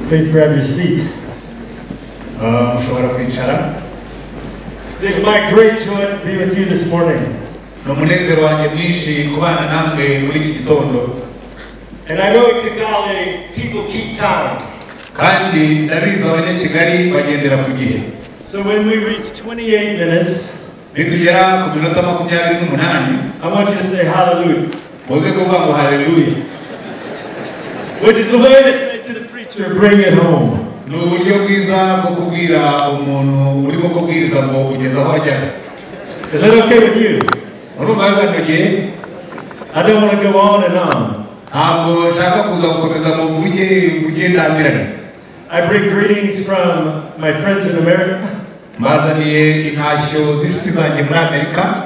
Please grab your seat. Ah, mushobora kwicara It is my great joy to be with you this morning. ni umunezero wanjye mwinshi kubana namwe muri iki gitondo And I know in Kigali, people keep time. kandi ndabizi abanyakigali bagendera ku gihe So when we reach 28 minutes, nitugera ku minota makumyabiri n'umunani I want you to say hallelujah, muze kuvuga ngo haleluya which is the way they say to the preacher, bring it home. ni uburyo bwiza bwo kubwira umuntu urimo kubwiriza ngo kugeza aho ajya Is that okay with you? urumva bibanogeye I don't want to go on and on. ntabwo nshaka kuza gukomeza ngo mvuge mvuge ndambirane I bring greetings from my friends in America, mbazaniye intashyo z'inshuti zanjye muri amerika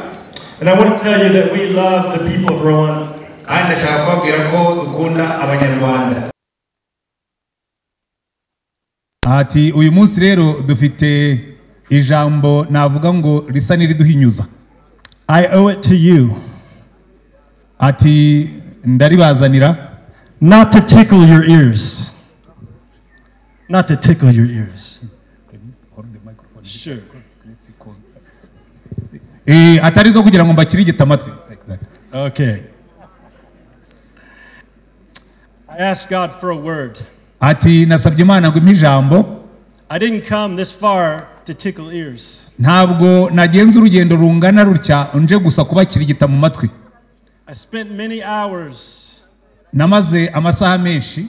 and I want to tell you that we love the people of Rwanda. kandi ndashaka kubabwira ko dukunda abanyarwanda ati uyu munsi rero dufite ijambo navuga ngo risa n'iriduhinyuza I owe it to you ati ndaribazanira not to tickle your ears. Not to tickle your ears. Sure. Eh, atari zo kugira ngo mbakirigite amatwi Okay. I asked God for a word. ati nasabye imana ngo impe ijambo I didn't come this far to tickle ears. ntabwo nagenza urugendo rungana rutya nje gusa kubakirigita mu matwi I spent many hours namaze amasaha menshi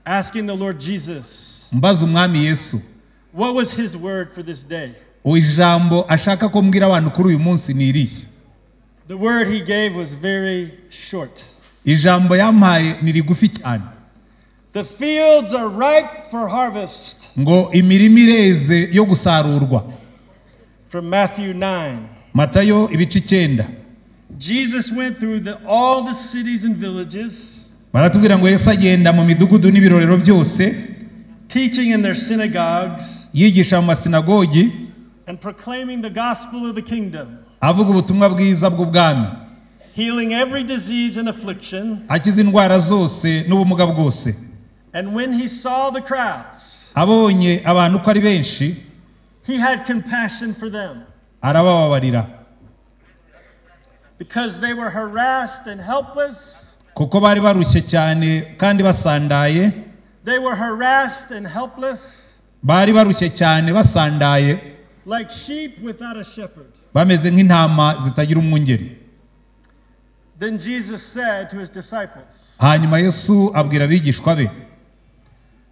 asking the Lord Jesus, mbaza umwami yesu what was his word for this day? ijambo ashaka ko mbwira abantu kuri uyu munsi ni irihe The word he gave was very short. ijambo yampaye ni rigufi cyane The fields are ripe for harvest ngo imirima ireze yo gusarurwa from Matthew 9. matayo ibice icyenda Jesus went through the, all the cities and villages, baratubwira ngo yesu agenda mu midugudu n'ibirorero byose teaching in their synagogues yigisha mu masinagogi and proclaiming the gospel of the kingdom, avuga ubutumwa bwiza bw'ubwami healing every disease and affliction. akiza indwara zose n'ubumuga bwose And when he saw the crowds, abonye abantu uko ari benshi he had compassion for them arabababarira because they were harassed and helpless. kuko bari barushye cyane kandi basandaye They were harassed and helpless bari barushye cyane basandaye like sheep without a shepherd. bameze nk'intama zitagira umwungeri Then Jesus said to his disciples, hanyuma yesu abwira abigishwa be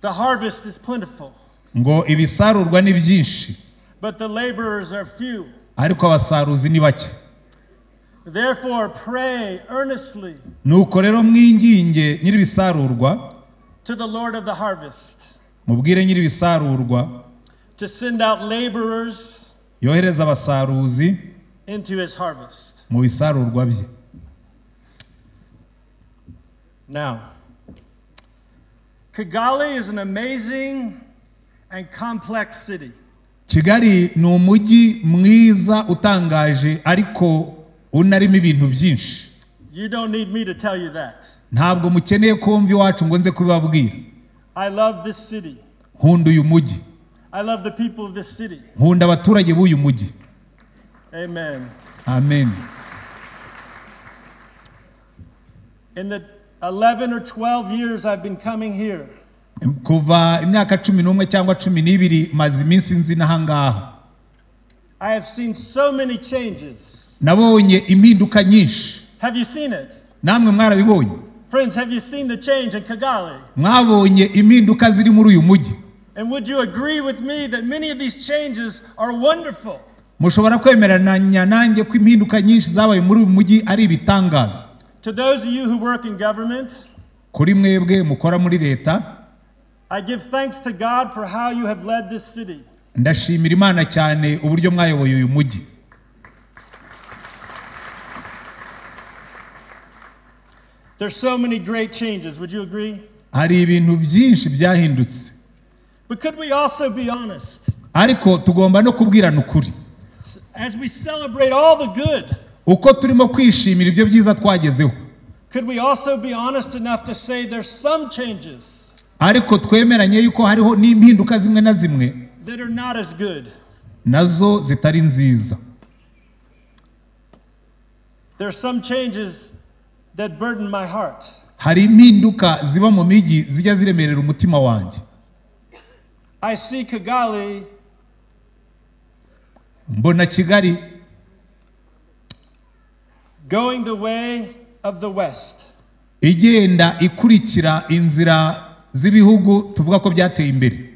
The harvest is plentiful, ngo ibisarurwa ni byinshi but the laborers are few. ariko abasaruzi ni bake Therefore, pray earnestly nuko rero mwinginge nyir'ibisarurwa to the Lord of the harvest mubwire nyir'ibisarurwa to send out laborers yohereza abasaruzi into his harvest. mu bisarurwa bye Now, Kigali is an amazing and complex city. kigali ni umujyi mwiza utangaje ariko unarimo ibintu byinshi You don't need me to tell you that. ntabwo mukeneye kumva iwacu ngo nze kubibabwira I love this city. nkunda uyu mujyi I love the people of this city. nkunda abaturage b'uyu mujyi Amen. amen In the 11 or 12 years I've been coming here, kuva imyaka cumi n'umwe cyangwa cumi n'ibiri maze iminsi nzi n'ahangaha I have seen so many changes. nabonye impinduka nyinshi Have you seen it? namwe mwarabibonye Friends, have you seen the change in Kigali? mwabonye impinduka ziri muri uyu mujyi And would you agree with me that many of these changes are wonderful? mushobora kwemeranya nanjye ko impinduka nyinshi zabaye muri uyu mujyi ari ibitangaza To those of you who work in government, kuri mwebwe mukora muri leta I give thanks to God for how you have led this city. ndashimira imana cyane uburyo mwayoboye uyu mujyi There's so many great changes. Would you agree? hari ibintu byinshi byahindutse But could we also be honest? ariko tugomba no kubwirana ukuri As we celebrate all the good, uko turimo kwishimira ibyo byiza twagezeho could we also be honest enough to say there's some changes ariko twemeranye yuko hariho n'impinduka zimwe na zimwe that are not as good? nazo zitari nziza There's some changes that burden my heart. hari impinduka ziba mu migi zijya ziremerera umutima wanjye I see Kigali mbona kigali going the way of the West. igenda ikurikira inzira z'ibihugu tuvuga ko byateye imbere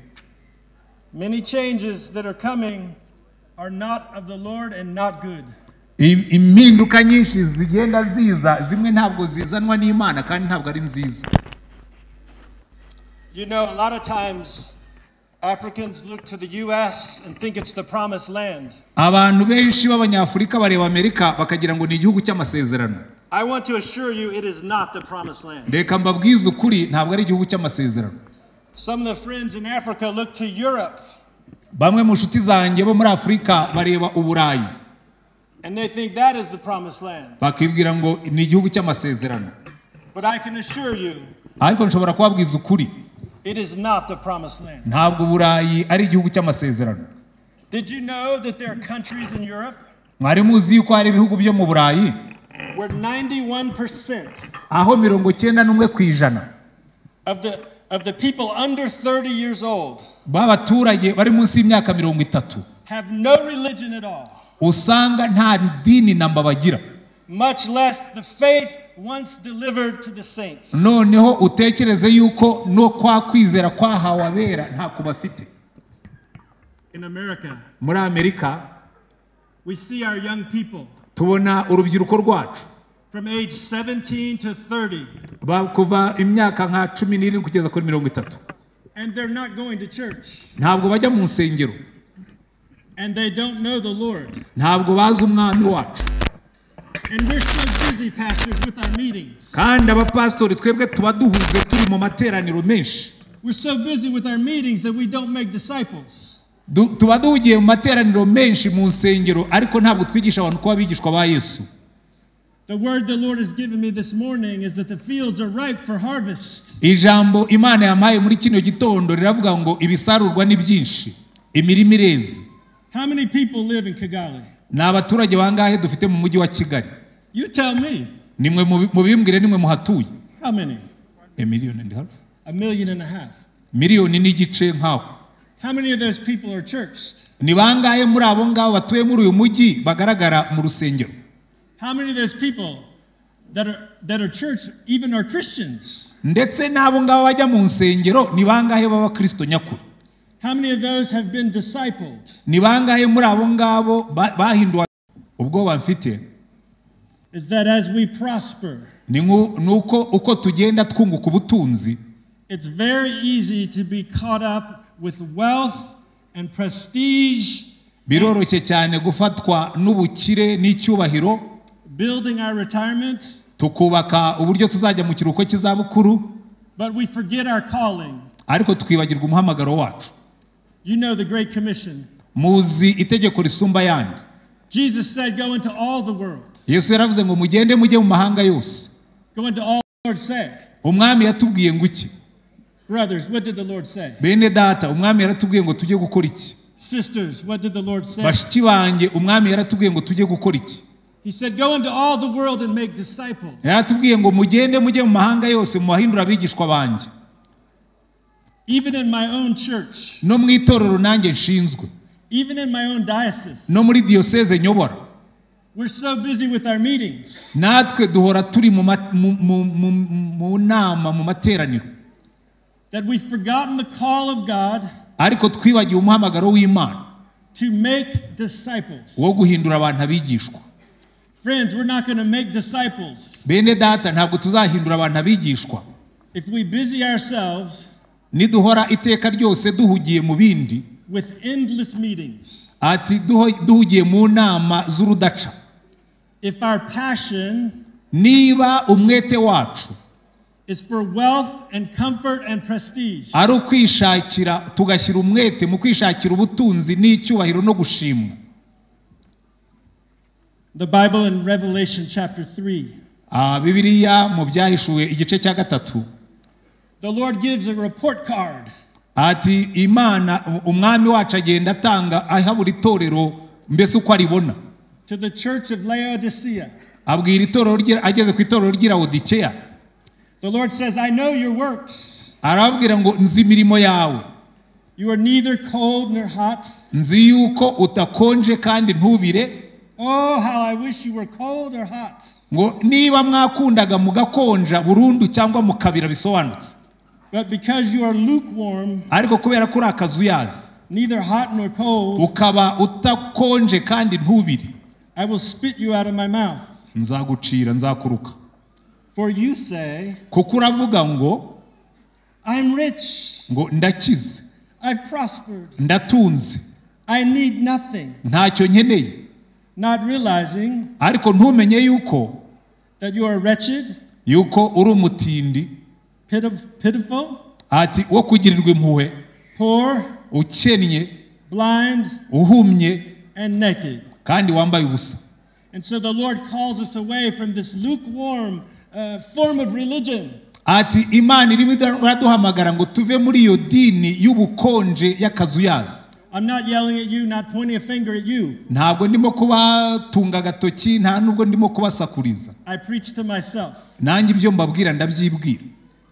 Many changes that are coming are not of the Lord and not good. Im- impinduka nyinshi zigenda ziza zimwe ntabwo zizanwa n'imana kandi ntabwo ari nziza You know, a lot of times Africans look to the US and think it's the promised land. abantu benshi b'abanyafurika bareba amerika bakagira ngo ni igihugu cy'amasezerano I want to assure you it is not the promised land. reka mbabwize ukuri ntabwo ari igihugu cy'amasezerano Some of the friends in Africa look to Europe bamwe mu nshuti zanjye bo muri afurika bareba uburayi and they think that is the promised land. bakibwira ngo ni igihugu cy'amasezerano But I can assure you ariko nshobora kubabwiza ukuri it is not the promised land. ntabwo uburayi ari igihugu cy'amasezerano Did you know that there are countries in Europe mwari muzi yuko hari ibihugu byo mu burayi where 91% aho mirongo icyenda n'umwe ku ijana of the, of the people under 30 years old b'abaturage bari munsi y'imyaka mirongo itatu have no religion at all, usanga nta dini namba bagira much less the faith once delivered to the saints? noneho utekereze yuko no kwa kwizera kwahawe abera ntako bafite In America, muri amerika we see our young people tubona urubyiruko rwacu from age 17 to 30, ba- kuva imyaka nka cumi n'irindwi kugeza kuri mirongo itatu and they're not going to church, ntabwo bajya mu nsengero and they don't know the Lord. ntabwo bazi umwami wacu And we're so busy, pastors, with our meetings. kandi abapasitori twebwe tuba duhuze turi mu materaniro menshi We're so busy with our meetings that we don't make disciples. Du- tuba duhugiye mu materaniro menshi mu nsengero ariko ntabwo twigisha abantu kuba abigishwa ba yesu The word the Lord has given me this morning is that the fields are ripe for harvest. ijambo imana yampaye muri kino gitondo riravuga ngo ibisarurwa ni byinshi imirima ireze How many people live in Kigali? ni abaturage bangahe dufite mu mujyi wa kigali You tell me. nimwe mubi- mubimbwire nimwe muhatuye How many? Eh, miliyoni and a half? A million and a half. miliyoni n'igice nk'aho How many of those people are churched? ni bangahe muri abo ngabo batuye muri uyu mujyi bagaragara mu rusengero How many of those people that are that are church even are Christians? ndetse n'abo ngabo bajya mu nsengero ni bangahe b'abakristo nyakuri How many of those have been discipled? ni bangahe muri abo ngabo ba- bahinduwe ubwoba mfite Is that as we prosper, ni nku- ni uko uko tugenda twunguka ubutunzi it's very easy to be caught up with wealth and prestige, biroroshye cyane gufatwa n'ubukire n'icyubahiro building our retirement, tukubaka uburyo tuzajya mu kiruhuko cy'izabukuru but we forget our calling. ariko tukibagirwa umuhamagaro wacu You know the Great Commission. muzi itegeko risumba yandi Jesus said, Go into all the world, yesu yaravuze ngo mugende mujye mu mahanga yose go into all the Lord said. umwami yatubwiye ngo iki Brothers, what did the Lord say? bene data umwami yaratubwiye ngo tujye gukora iki Sisters, what did the Lord say? bashiki banjye umwami yaratubwiye ngo tujye gukora iki He said, Go into all the world and make disciples. yaratubwiye ngo mugende mujye mu mahanga yose mu bahindura abigishwa banjye Even in my own church, no mu itorero nanjye nshinzwe even in my own diocese, no muri diyoseze nyobora we're so busy with our meetings. natwe duhora turi mu ma- mu- mu- mu- mu nama mu materaniro that we've forgotten the call of God ariko twibagiwe umuhamagaro w'imana to make disciples. wo guhindura abantu abigishwa Friends, we're not going to make disciples bene data ntabwo tuzahindura abantu abigishwa if we busy ourselves niduhora iteka ryose duhugiye mu bindi with endless meetings. ati duho- duhugiye mu nama z'urudaca If our passion niba umwete wacu is for wealth and comfort and prestige. ari ukwishakira tugashyira umwete mu kwishakira ubutunzi n'icyubahiro no gushimwa The Bible in Revelation chapter 3. Ah, bibiliya mu byahishuwe igice cya gatatu The Lord gives a report card ati imana umwami wacu agenda atanga aha buri torero mbese uko aribona to the church of Laodicea. abwira itorero rye ageze ku itorero ry'irawodikeya The Lord says, I know your works. arababwira ngo nzi imirimo yawe You are neither cold nor hot. nzi yuko udakonje kandi ntubire Oh, how I wish you were cold or hot. ngo niba mwakundaga mugakonja burundu cyangwa mukabira bisobanutse But because you are lukewarm, ariko kubera ko uri akazuyazi neither hot nor cold, ukaba utakonje kandi ntubire I will spit you out of my mouth. nzagucira nzakuruka For you say, kuko uravuga ngo I'm rich, ngo ndakize I've prospered, ndatunze I need nothing, ntacyo nkeneye not realizing ariko ntumenye yuko that you are wretched, yuko uri umutindi pitif- pitiful, ati wo kugirirwa impuhwe poor, ukennye blind, uhumye and naked. kandi wambaye ubusa And so the Lord calls us away from this lukewarm uh, form of religion ati imana irimo iraduhamagara ngo tuve muri iyo dini y'ubukonje y'akazuyazi I'm not yelling at you, not pointing a finger at you. ntabwo ndimo kubatunga agatoki nta nubwo ndimo kubasakuriza I preach to myself. nanjye ibyo mbabwira ndabyibwira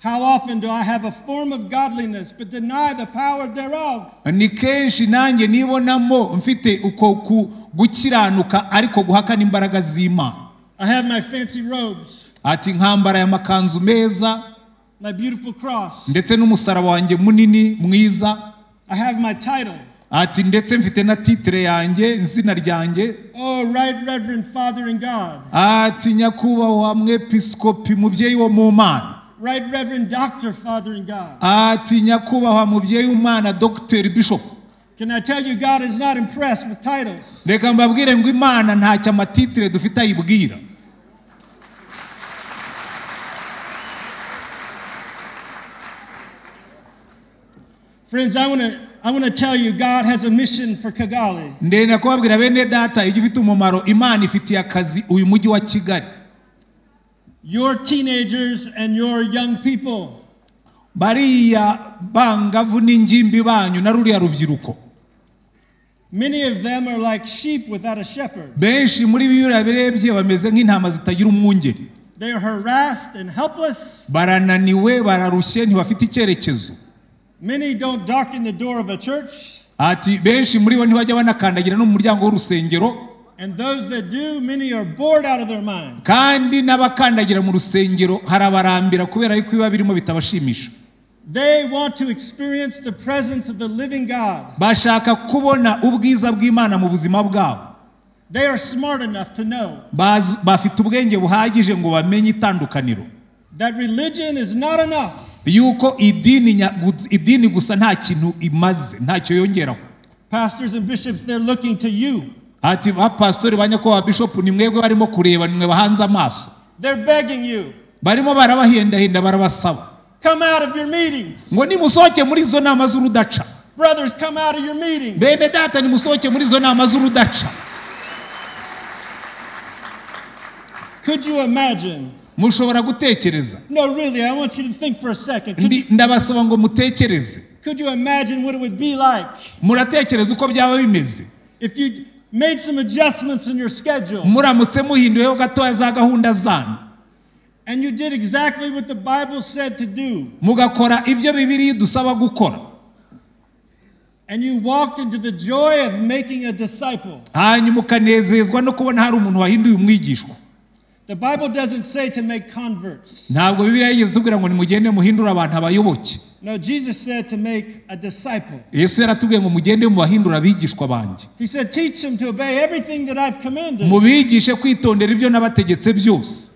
How often do I have a form of godliness but deny the power thereof? ni kenshi nanjye nibonamo mfite uko ku- gukiranuka ariko guhakana imbaraga z'imana I have my fancy robes, ati nkambara aya makanzu meza my beautiful cross. ndetse n'umusaraba wanjye munini mwiza I have my title. ati ndetse mfite na titire yanjye izina ryanjye Oh, right reverend Father in God, ati nyakubahwa mwepiskopi mubyeyi wo mu mana right reverend doctor Father in God. ati nyakubahwa mubyeyi w'umwana dogiteri bishop Can I tell you, God is not impressed with titles. reka mbabwire ngo imana ntacyo amatitire dufite ayibwira Friends, I want to I want to tell you, God has a mission for Kigali. ndenda kubabwira bene data ijya ufite umumaro imana ifitiye akazi uyu mujyi wa kigali Your teenagers and your young people, bariya bangavu n'ingimbi banyu na ruriya rubyiruko many of them are like sheep without a shepherd. benshi muri biriya birebye bameze nk'intama zitagira umwungeri They are harassed and helpless. barananiwe bararushye ntibafite icyerekezo Many don't darken the door of a church, ati benshi muri bo ntibajya banakandagira no mu muryango w'urusengero and those that do, many are bored out of their mind. kandi n'abakandagira mu rusengero harabarambira kubera yuko ibiba birimo bitabashimisha They want to experience the presence of the living God. bashaka kubona ubwiza bw'imana mu buzima bwabo They are smart enough to know Bazi- bafite ubwenge buhagije ngo bamenye itandukaniro that religion is not enough. yuko idini nya- gu- idini gusa nta kintu imaze ntacyo yongeraho Pastors and bishops, they're looking to you. ati ba pastori ba nyakubahwa bishopu ni mwebwe barimo kureba ni mwe bahanze amaso They're begging you, barimo barabahendahenda barabasaba come out of your meetings. ngo nimusohoke muri izo nama z'urudaca Brothers, come out of your meetings. bene data nimusohoke muri izo nama z'urudaca Could you imagine? mushobora gutekereza No, really, I want you to think for a second. Could, Ndi- ndabasaba ngo mutekereze could you imagine what it would be like muratekereza uko byaba bimeze if you made some adjustments in your schedule muramutse muhinduyeho gatoya za gahunda zanyu and you did exactly what the Bible said to do mugakora ibyo bibiri dusaba gukora and you walked into the joy of making a disciple? hanyuma ukanezezwa no kubona hari umuntu wahinduye umwigishwa The Bible doesn't say to make converts. ntabwo bibiriya yigeze itubwira ngo nimugende muhindure abantu abayoboke No, Jesus said to make a disciple. yesu yaratubwiye ngo mugende mubahindure abigishwa banjye He said, Teach them to obey everything that I've commanded. mubigishe kwitondera ibyo nabategetse byose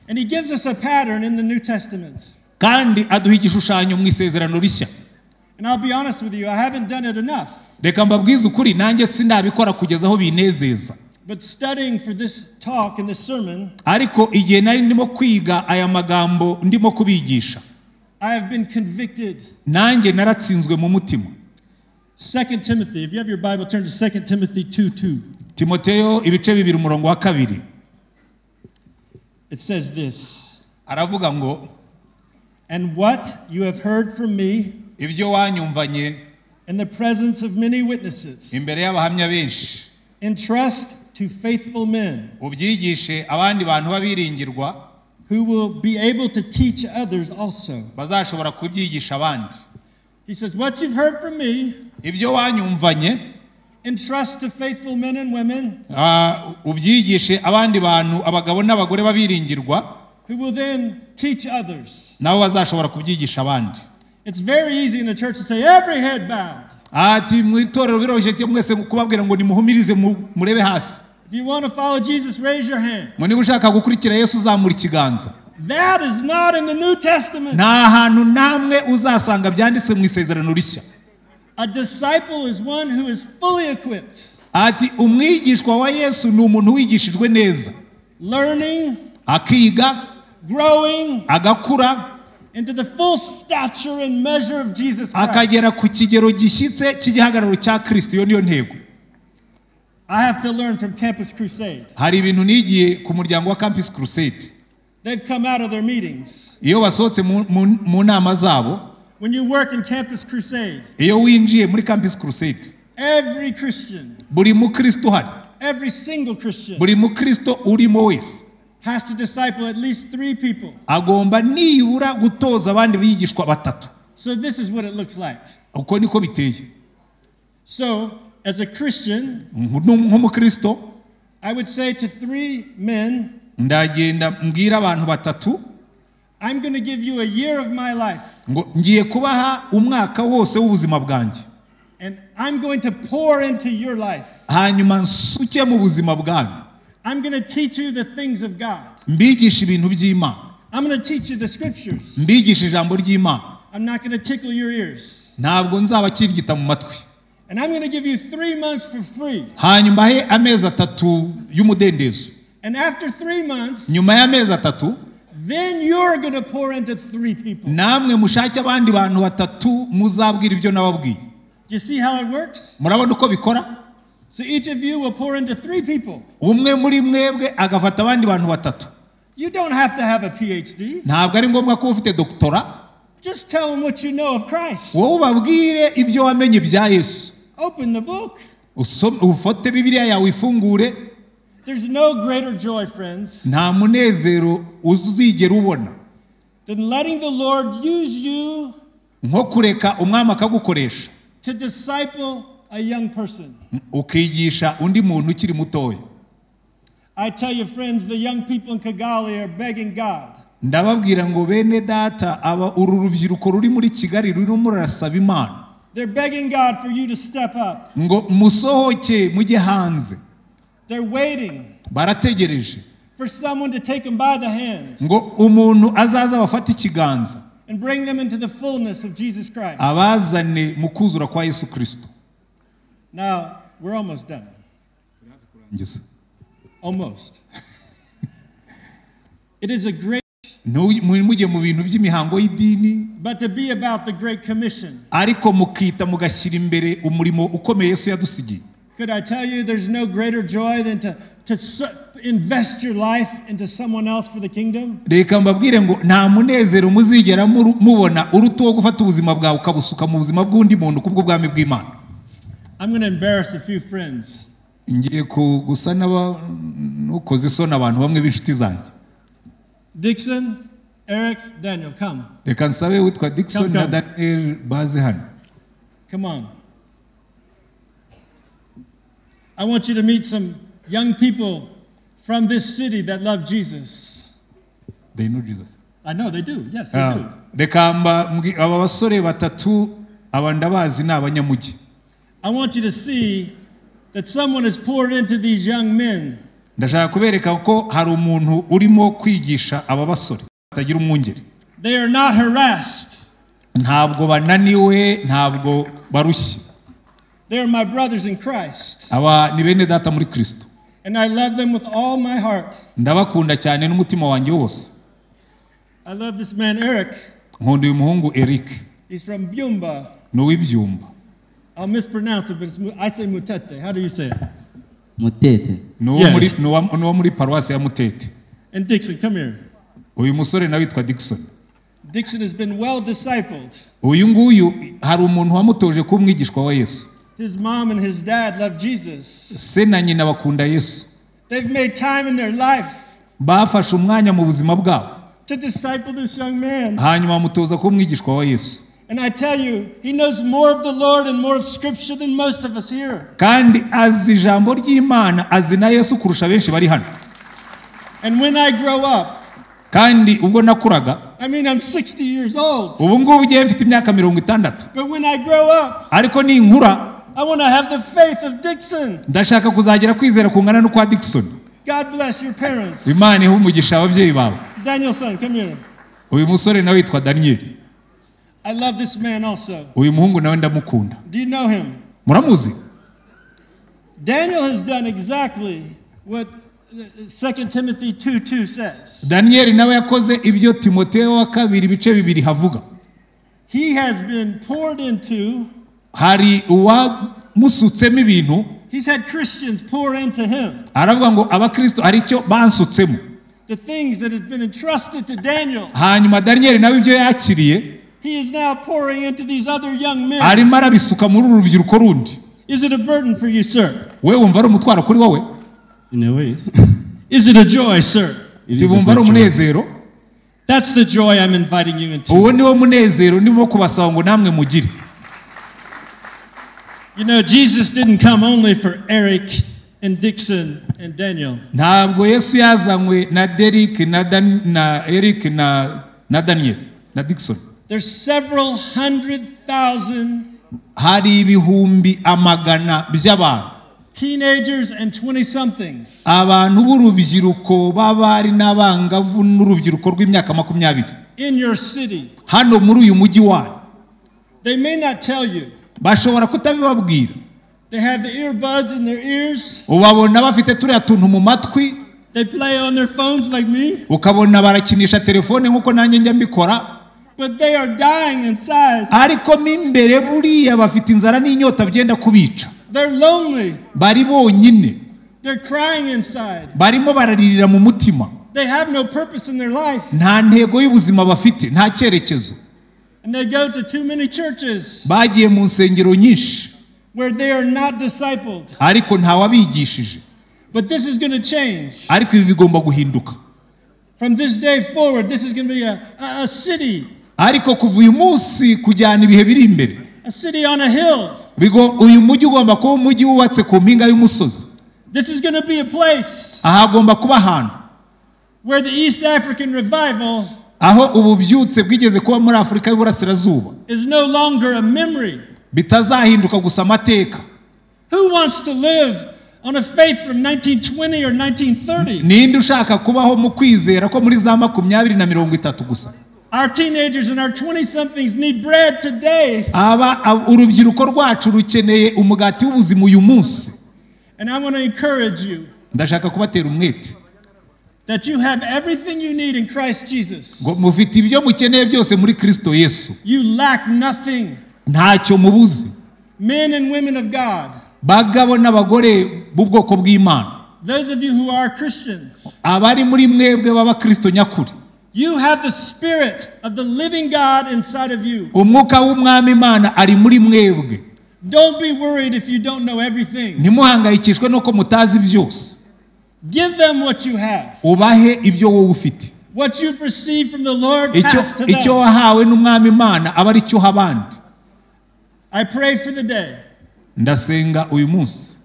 And He gives us a pattern in the New Testament. kandi aduha igishushanyo mu isezerano rishya And I'll be honest with you, I haven't done it enough. reka mbabwize ukuri nanjye sinabikora kugeza aho binezeza But studying for this talk and this sermon, ariko igihe nari ndimo kwiga aya magambo ndimo kubigisha I have been convicted. nanjye naratsinzwe mu mutima 2 Timothy, if you have your Bible, turn to 2 Timothy 2 2. timoteyo ibice bibiri umurongo wa kabiri It says this aravuga ngo And what you have heard from me ibyo wanyumvanye in the presence of many witnesses, imbere y'abahamya benshi entrust to faithful men ubyigishe abandi bantu babiringirwa who will be able to teach others also. bazashobora kubyigisha abandi He says, What you've heard from me, ibyo wanyumvanye entrust to faithful men and women ah, ubyigishe abandi bantu abagabo n'abagore babiringirwa who will then teach others. nabo bazashobora kubyigisha abandi It's very easy in the church to say, Every head bowed. ati mu itorero biroroshye cyo mwese kubabwira ngo nimuhumirize mu- murebe hasi If you want to follow Jesus, raise your hand. ngo niba ushaka gukurikira yesu uzamura ikiganza That is not in the New Testament. nta hantu namwe uzasanga byanditswe mu isezerano rishya A disciple is one who is fully equipped, ati umwigishwa wa yesu ni umuntu wigishijwe neza learning, akiga growing agakura into the full stature and measure of Jesus Christ. akagera ku kigero gishyitse cy'igihagararo cya kirisito iyo niyo ntego I have to learn from Campus Crusade. hari ibintu nigiye ku muryango wa campus crusade They've come out of their meetings. iyo basohotse mu, mu, mu nama zabo When you work in Campus Crusade, iyo winjiye muri campus crusade every Christian, buri mukristo uhari every single Christian, buri mukristo urimo wese has to disciple at least three people. agomba nibura gutoza abandi bigishwa batatu So, this is what it looks like. uko niko biteye So, as a Christian, Nk- nk'umukristo I would say to three men, ndagenda mbwira abantu batatu I'm going to give you a year of my life. ngo ngiye kubaha umwaka wose w'ubuzima bwanjye And I'm going to pour into your life. hanyuma nsuke mu buzima bwanyu I'm going to teach you the things of God. mbigisha ibintu by'imana I'm going to teach you the scriptures. mbigisha ijambo ry'imana I'm not going to tickle your ears. ntabwo nzabakirigita mu matwi And I'm going to give you three months for free. hanyuma he amezi atatu y'umudendezo And after three months, nyuma y'amezi atatu then you're going to pour into three people. Do namwe mushake abandi bantu batatu muzabwira ibyo nababwiye you see how it works? murabona uko bikora So each of you will pour into three people. umwe muri mwebwe agafata abandi bantu batatu You don't have to have a PhD. ntabwo ari ngombwa kuba ufite dogitora Just tell them what you know of Christ. wowe ubabwire ibyo wamenye bya yesu Open the book. Usome- ufote bibiliya yawe uyifungure There's no greater joy, friends, nta munezero uzigera ubona than letting the Lord use you nko kureka umwami akagukoresha to disciple a young person. ukigisha undi muntu ukiri mutoya I tell you, friends, the young people in Kigali are begging God ndababwira ngo bene data aba uru rubyiruko ruri muri kigali rurimo rurasaba imana They're begging God for you to step up. ngo musohoke mujye hanze They're waiting barategereje for someone to take them by the hand ngo umuntu azaza bafate ikiganza and bring them into the fullness of Jesus Christ. abazane mu kuzura kwa yesu kirisito Now, we're almost done. Ngeze. Almost. it is a great, Ntu- mu- mujye mu bintu by'imihango y'idini but to be about the Great Commission, ariko mukita mugashyira imbere umurimo ukomeye yesu yadusigiye could I tell you there's no greater joy than to, to su- invest your life into someone else for the kingdom? reka mbabwire ngo nta munezero muzigera muru- mubona uruta uwo gufata ubuzima bwawe ukabusuka mu buzima bw'undi muntu kubw'ubwami bw'imana I'm going to embarrass a few friends. ngiye ku- gusa n'aba- n'ukoze isoni abantu bamwe b'inshuti zanjye Dixon, Eric, Daniel, come. reka nsabe witwa dickson na Come, come. daniel baze hano Come on. I want you to meet some young people from this city that love Jesus. They know Jesus. I know they do. Yes, they Ah, do. reka mba- mbwi- aba basore batatu aba ndabazi ni abanyamujyi I want you to see that someone has poured into these young men. ndashaka kubereka ko hari umuntu urimo kwigisha aba basore batagira umwungeri They are not harassed. ntabwo bananiwe ntabwo barushye They are my brothers in Christ. aba ni bene data muri kirisito And I love them with all my heart. ndabakunda cyane n'umutima wanjye wose I love this man, Eric. nkunda uyu muhungu eric He's from Byumba. ni uw'ibyumba I'll mispronounce it, but it's, Mu- I say Mutete. How do you say it? mutete ni uwo Yes. muri- ni uwa- ni uwo muri paruwasi ya mutete And Dixon, come here. uyu musore nawe witwa dickson Dixon has been well discipled. uyu nguyu hari umuntu wamutoje kuba umwigishwa wa yesu His mom and his dad love Jesus. se na nyina bakunda yesu They've made time in their life bafashe umwanya mu buzima bwabo to disciple this young man. hanyuma bamutoza kuba umwigishwa wa yesu And I tell you, he knows more of the Lord and more of Scripture than most of us here. kandi azi ijambo ry'imana azi na yesu kurusha benshi bari hano And when I grow up, kandi ubwo nakuraga I mean, I'm 60 years old, ubu ngubu ugiye mfite imyaka mirongo itandatu but when I grow up, ariko ninkura I want to have the faith of Dixon. ndashaka kuzagera kwizera kungana n'ukwa dickson God bless your parents. imana ihe umugisha ababyeyi bawe Daniel, son, come here. uyu musore nawe yitwa daniyeli I love this man also. uyu muhungu nawe ndamukunda Do you know him? muramuzi Daniel has done exactly what uh, 2 Timothy 2 2 says. daniyeli nawe yakoze ibyo timoteyo wa kabiri ibice bibiri havuga He has been poured into, hari uwamusutsemo ibintu he's had Christians pour into him aravuga ngo abakristo hari icyo bansutsemo the things that have been entrusted to Daniel. hanyuma daniyeli nawe ibyo yakiriye He is now pouring into these other young men. arimo arabisuka muri uru rubyiruko rundi Is it a burden for you, sir? we wumva ari umutwaro kuri wowe in a way Is it a joy, sir? it is a tibumva ari virtue. umunezero That's the joy I'm inviting you into. uwo niwo munezero ndimo kubasaba ngo namwe mugire You know, Jesus didn't come only for Eric and Dixon and Daniel. ntabwo yesu yazanywe na derike na Dan- na eric na na daniyeli na dickson There's several hundred thousand hari ibihumbi amagana by'abantu teenagers and 20 somethings abantu b'urubyiruko b'abari n'abangavu n'urubyiruko rw'imyaka makumyabiri in your city. hano muri uyu mujyi wanyu They may not tell you. bashobora kutabibabwira They have the earbuds in their ears. ubabona bafite turiya tuntu mu matwi They play on their phones like me, ukabona barakinisha telefone nk'uko nanjye njya mbikora but they are dying inside. ariko mo imbere buriya bafite inzara n'inyota byenda kubica They're lonely. bari bonyine They're crying inside. barimo bararirira mu mutima They have no purpose in their life. nta ntego y'ubuzima bafite nta cyerekezo And they go to too many churches bagiye mu nsengero nyinshi where they are not discipled. ariko ntawabigishije But this is going to change. ariko ibi bigomba guhinduka From this day forward, this is going to be a, a, a city, ariko kuva uyu munsi kujyana ibihe biri imbere a city on a hill. bigo- uyu mujyi ugomba kuba umujyi wubatse ku mpinga y'umusozi This is going to be a place aha hagomba kuba ahantu where the East African revival aho ububyutse bwigeze kuba muri afurika y'uburasirazuba is no longer a memory. bitazahinduka gusa amateka Who wants to live on a faith from 1920 or 1930? ninde ushaka kubaho mu kwizera ko muri za makumyabiri na mirongo itatu gusa Our teenagers and our 20 somethings need bread today. aba ab- urubyiruko rwacu rukeneye umugati w'ubuzima uyu munsi And I want to encourage you ndashaka kubatera umwete that you have everything you need in Christ Jesus. ngo mufite ibyo mukeneye byose muri kristo yesu You lack nothing. ntacyo mubuze Men and women of God, bagabo n'abagore b'ubwoko bw'imana those of you who are Christians, abari muri mwebwe b'abakristo nyakuri you have the spirit of the living God inside of you. umwuka w'umwami imana ari muri mwebwe Don't be worried if you don't know everything. ntimuhangayikishwe nuko mutazi byose Give them what you have. ubahe ibyo wowe ufite What you've received from the Lord, icyo, pass to icyo them. wahawe n'umwami imana aba ari cyo abandi I pray for the day ndasenga uyu munsi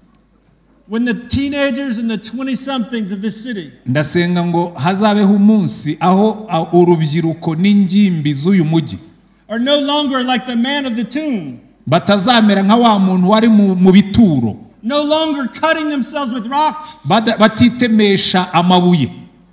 when the teenagers and the 20 somethings of this city ndasenga ngo hazabeho umunsi aho a- urubyiruko n'ingimbi z'uyu mujyi are no longer like the man of the tomb, batazamera nka wa muntu wari mu, mu bituro no longer cutting themselves with rocks, Bada- batitemesha amabuye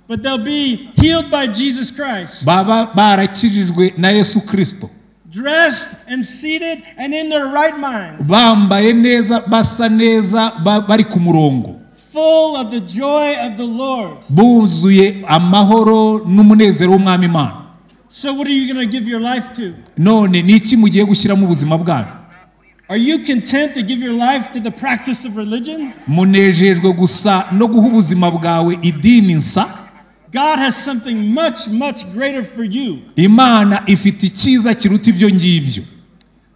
but they'll be healed by Jesus Christ, baba barakijijwe na yesu kirisito dressed and seated and in their right mind, bambaye neza basa neza ba- bari ku murongo full of the joy of the Lord. buzuye amahoro n'umunezero w'umwami imana So, what are you going to give your life to? none ni iki mugiye gushyiramo ubuzima bwanyu Are you content to give your life to the practice of religion? munejejwe gusa no guha ubuzima bwawe idini nsa God has something much, much greater for you. imana ifite icyiza kiruta ibyo ngibyo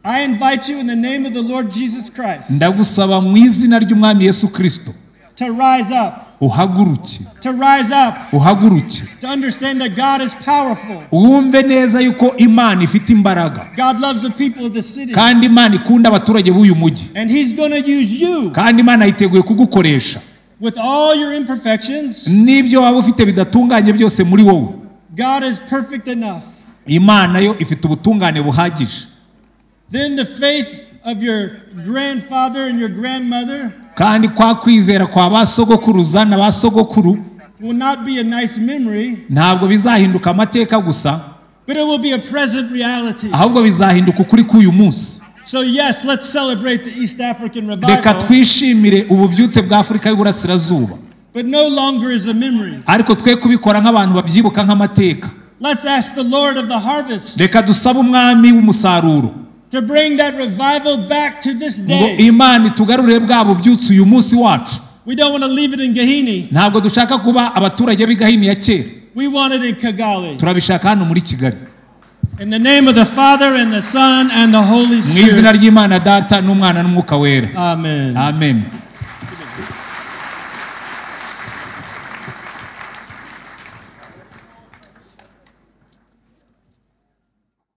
I invite you in the name of the Lord Jesus Christ ndagusaba mu izina ry'umwami yesu kirisito to rise up, uhaguruke to rise up, uhaguruke to understand that God is powerful. wumve neza yuko imana ifite imbaraga God loves the people of the city. kandi imana ikunda abaturage b'uyu mujyi And He's going to use you kandi imana yiteguye kugukoresha with all your imperfections. n'ibyo waba ufite bidatunganye byose muri wowe God is perfect enough. imana yo ifite ubutungane buhagije Then the faith of your grandfather and your grandmother kandi kwa kwizera kwa ba sogokuruza na ba sogokuru will not be a nice memory, ntabwo bizahinduka amateka gusa but it will be a present reality. ahubwo bizahinduka ukuri k'uyu munsi So, yes, let's celebrate the East African reka revival, twishimire ububyutse bwa afurika y'uburasirazuba but no longer is a memory. ariko twe kubikora nk'abantu babyibuka nk'amateka Let's ask the Lord of the harvest reka dusabe umwami w'umusaruro to bring that revival back to this ngo day. imana itugarurire bwa bubyutse uyu munsi wacu We don't want to leave it in Gahini. ntabwo dushaka kuba abaturage b'i Gahini ya kera We want it in Kigali. turabishaka hano muri kigali In the name of the Father and the Son and the Holy mu izina Spirit. ry'imana data n'umwana n'umwuka wera Amen. amen